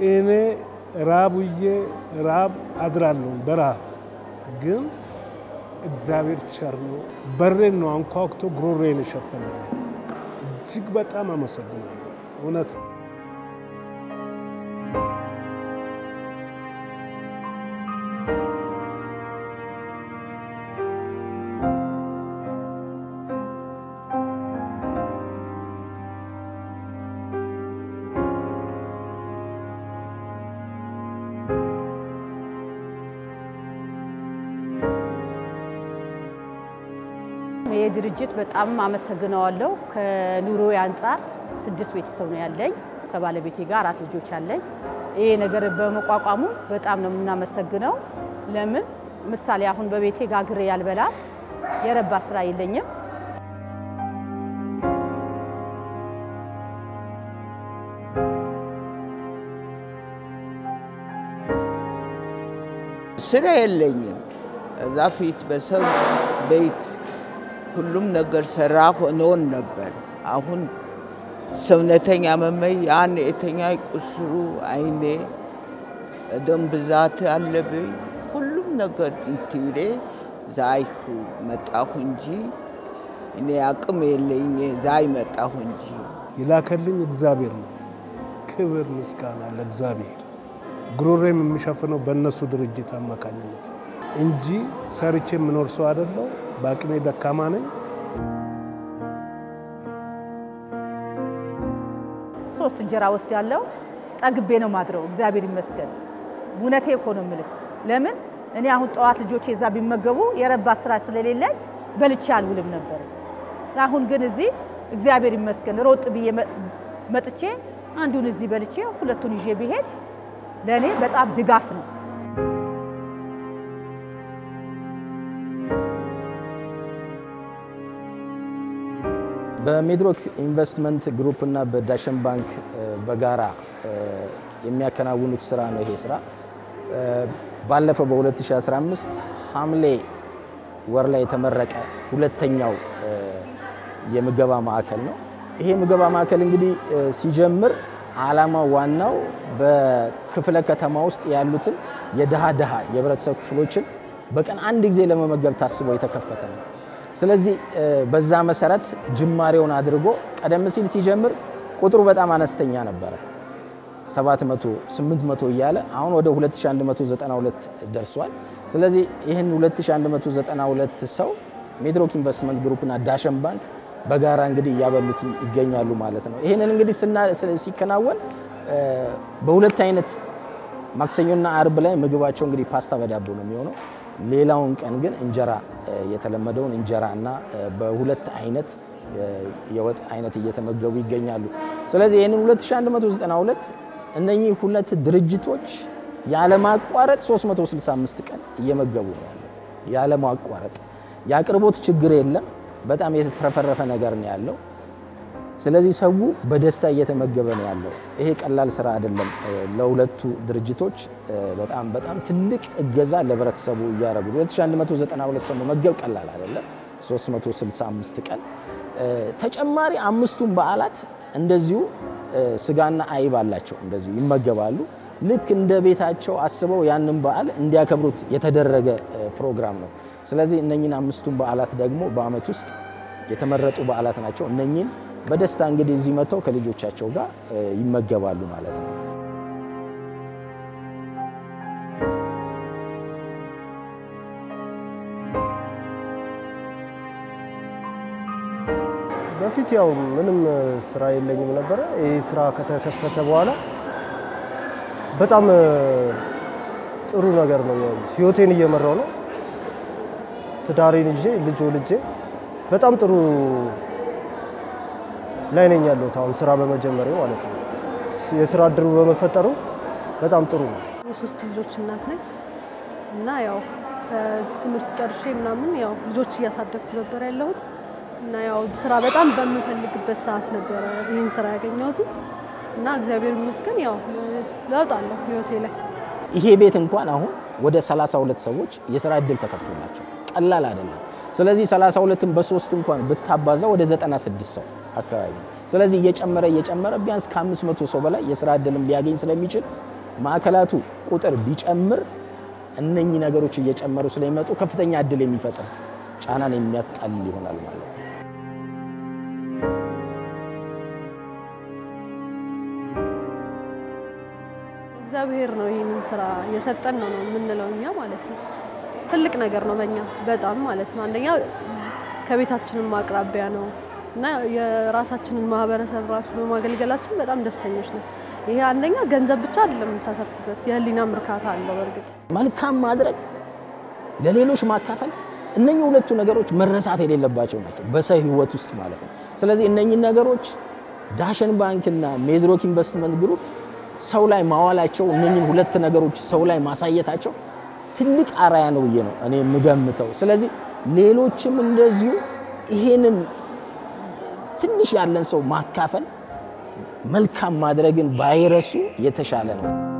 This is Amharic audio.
እኔ ራብ ውዬ ራብ አድራለሁ በረሃብ ግን እግዚአብሔር ቸር ነው። በሬን ነው አንኳኩቶ ጉሮሮዬን የሸፈነ። እጅግ በጣም አመሰግናለሁ። እውነት ይህ ድርጅት በጣም አመሰግነዋለሁ። ከኑሮ አንጻር ስድስት ቤተሰብ ነው ያለኝ። ከባለቤቴ ጋር አራት ልጆች አለኝ። ይሄ ነገር በመቋቋሙ በጣም ነው የምናመሰግነው። ለምን ምሳሌ አሁን በቤቴ ጋግሬ ያልበላ የረባ ስራ የለኝም። ስራ የለኝም። እዛ ፊት በሰው ቤት ሁሉም ነገር ሰራ ሆኖን ነበር። አሁን ሰውነተኛ መመይ ያን የተኛ ቁስሉ አይኔ ደም ብዛት አለብኝ። ሁሉም ነገር እንትሬ ዛይሁ መጣሁ እንጂ እኔ አቅም የለኝ ዛይ መጣሁ እንጂ የላከልኝ እግዚአብሔር ነው። ክብር ምስጋና ለእግዚአብሔር። ጉሮሬም የሚሸፍነው በእነሱ ድርጅት አማካኝነት እንጂ ሰርቼ የምኖር ሰው አይደለው። በአቅሜ ደካማ ነኝ። ሶስት እንጀራ ወስድ ያለው ጠግቤ ነው ማድረው። እግዚአብሔር ይመስገን። እውነቴ እኮ ነው የምልህ። ለምን እኔ አሁን ጠዋት ልጆቼ እዛ ቢመገቡ የረባ ስራ ስለሌለኝ በልቼ አልውልም ነበር። አሁን ግን እዚህ እግዚአብሔር ይመስገን ሮጥ ብዬ መጥቼ አንዱን እዚህ በልቼ ሁለቱን ይዤ ብሄድ ለእኔ በጣም ድጋፍ ነው። በሜድሮክ ኢንቨስትመንት ግሩፕ እና በዳሸን ባንክ በጋራ የሚያከናውኑት ስራ ነው። ይሄ ስራ ባለፈው በ2015 ሐምሌ ወር ላይ የተመረቀ ሁለተኛው የምገባ ማዕከል ነው። ይሄ ምገባ ማዕከል እንግዲህ ሲጀምር ዓላማው ዋናው በክፍለ ከተማ ውስጥ ያሉትን የድሃ ድሃ የህብረተሰብ ክፍሎችን በቀን አንድ ጊዜ ለመመገብ ታስቦ የተከፈተ ነው። ስለዚህ በዛ መሰረት ጅማሬውን አድርጎ ቀደም ሲል ሲጀምር ቁጥሩ በጣም አነስተኛ ነበረ፣ 700 800 እያለ አሁን ወደ 2192 ደርሷል። ስለዚህ ይህን 2192 ሰው ሜድሮክ ኢንቨስትመንት ግሩፕና ዳሸን ባንክ በጋራ እንግዲህ እያበሉት ይገኛሉ ማለት ነው። ይህንን እንግዲህ ሲከናወን በሁለት አይነት ማክሰኞና አርብ ላይ ምግባቸው እንግዲህ ፓስታ በዳቦ ነው የሚሆነው። ሌላውን ቀን ግን እንጀራ የተለመደውን እንጀራ እና በሁለት አይነት የወጥ አይነት እየተመገቡ ይገኛሉ። ስለዚህ ይህንን 2192 እነኚህ ሁለት ድርጅቶች ያለማቋረጥ 365 ቀን እየመገቡ ነው ያለው። ያለማቋረጥ የአቅርቦት ችግር የለም። በጣም የተትረፈረፈ ነገር ነው ያለው። ስለዚህ ሰው በደስታ እየተመገበ ነው ያለው። ይሄ ቀላል ስራ አይደለም። ለሁለቱ ድርጅቶች በጣም በጣም ትልቅ እገዛ ለህብረተሰቡ እያደረጉ 2192 ሰው መመገብ ቀላል አይደለም። 365 ቀን ተጨማሪ አምስቱን በዓላት እንደዚሁ ስጋና አይብ አላቸው፣ እንደዚሁ ይመገባሉ። ልክ እንደ ቤታቸው አስበው ያንን በዓል እንዲያከብሩት የተደረገ ፕሮግራም ነው። ስለዚህ እነኝን አምስቱን በዓላት ደግሞ በአመት ውስጥ የተመረጡ በዓላት ናቸው። እነኝን በደስታ እንግዲህ እዚህ መጥተው ከልጆቻቸው ጋር ይመገባሉ ማለት ነው። በፊት ያው ምንም ስራ የለኝም ነበረ። ይህ ስራ ከተከፈተ በኋላ በጣም ጥሩ ነገር ነው። ህይወቴን እየመራው ነው። ትዳሬን ይዤ ልጅ ወልጄ በጣም ጥሩ ላይ ነኝ ያለሁት አሁን ስራ በመጀመሪያ ማለት ነው። የስራ እድሉ በመፈጠሩ በጣም ጥሩ ነው። የሶስት ልጆች እናት ነኝ እና ያው ከትምህርት ጨርሼ ምናምን ያው ልጆች እያሳደግኩ ነበር ያለሁት እና ያው ስራ በጣም በምፈልግበት ሰዓት ነበረ ይህን ስራ ያገኘሁት እና እግዚአብሔር ይመስገን ያው ለውጥ አለው ህይወቴ ላይ። ይሄ ቤት እንኳን አሁን ወደ 32 ሰዎች የስራ እድል ተከፍቶላቸው ቀላል አይደለም። ስለዚህ 32ን በሶስት እንኳን ብታባዛ ወደ 96 ሰው አካባቢ። ስለዚህ እየጨመረ እየጨመረ ቢያንስ ከ500 ሰው በላይ የስራ እድልም ሊያገኝ ስለሚችል ማዕከላቱ ቁጥር ቢጨምር እነኚህ ነገሮች እየጨመሩ ስለሚመጡ ከፍተኛ እድል የሚፈጥር ጫናን የሚያስቀልል ይሆናል ማለት ነው። እግዚአብሔር ነው ይህንን ስራ የሰጠን ነው ነው የምንለው እኛ ማለት ነው። ትልቅ ነገር ነው በእኛ በጣም ማለት ነው። አንደኛ ከቤታችንም አቅራቢያ ነው እና የራሳችንን ማህበረሰብ ራሱ በማገልገላችን በጣም ደስተኞች ነው። ይሄ አንደኛ ገንዘብ ብቻ አይደለም የምታተርፍበት፣ የህሊናም እርካታ አለው። በእርግጥ መልካም ማድረግ፣ ለሌሎች ማካፈል፣ እነኚህ ሁለቱ ነገሮች መረሳት የሌለባቸው ናቸው በሰው ህይወት ውስጥ ማለት ነው። ስለዚህ እነኚህ ነገሮች ዳሸን ባንክና ሜድሮክ ኢንቨስትመንት ግሩፕ ሰው ላይ ማዋላቸው እነኚህን ሁለት ነገሮች ሰው ላይ ማሳየታቸው ትልቅ አራያ ነው ብዬ ነው እኔ የምገምተው። ስለዚህ ሌሎችም እንደዚሁ ይሄንን ትንሽ ያለን ሰው ማካፈል መልካም ማድረግን ባይረሱ የተሻለ ነው።